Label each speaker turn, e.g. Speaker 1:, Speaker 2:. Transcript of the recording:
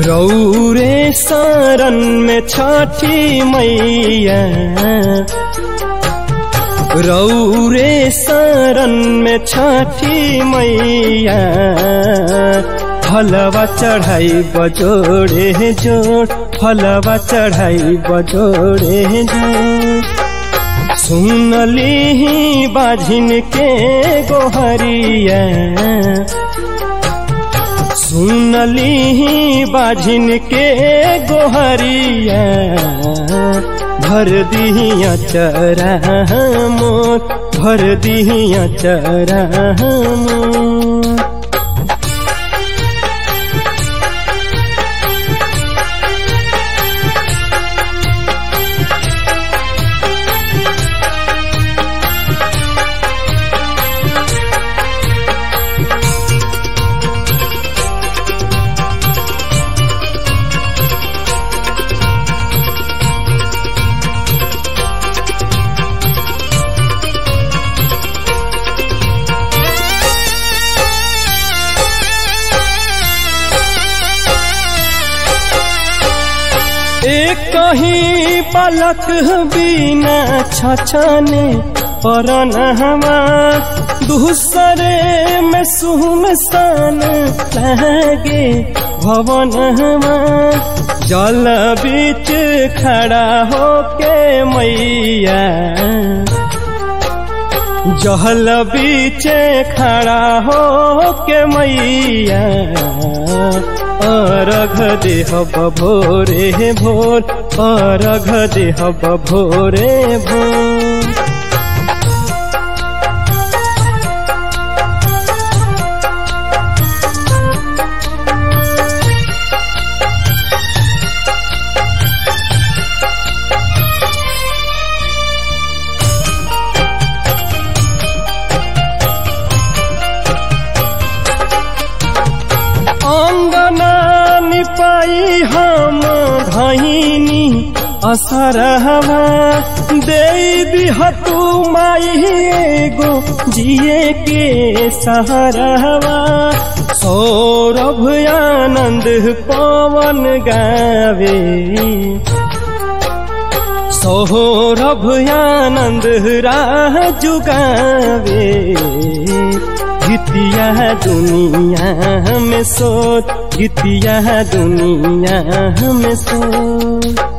Speaker 1: रौरे शरण में छठी मैया रौरे शरण में छठी मैया फलवा चढ़ाई बजोड़े जोड़ फलवा चढ़ाई बजोड़े जोड़ सुनली बाझिन के गोहरिया सुनली बाझिन के गोहरिया भर दिया चरा मोर भर दिया चरा मोर एक कहीं पलक बिना छछने परन हवा दूसरे में सुमसान लगे भवन हवा जल बीच खड़ा होके मैया जहल बीच खड़ा होके मैया अरघ देह भोरे भोर अरघ देह भोरे भोर अङ्गना निपाई हम धैनी असर हवा दे दिहतु माई एगो जिए के सहर हवा सौरभ आनंद पवन गावे सौरभ आनंद राह जुगावे गीतिया दुनिया में सोच गीतिया दुनिया में सोच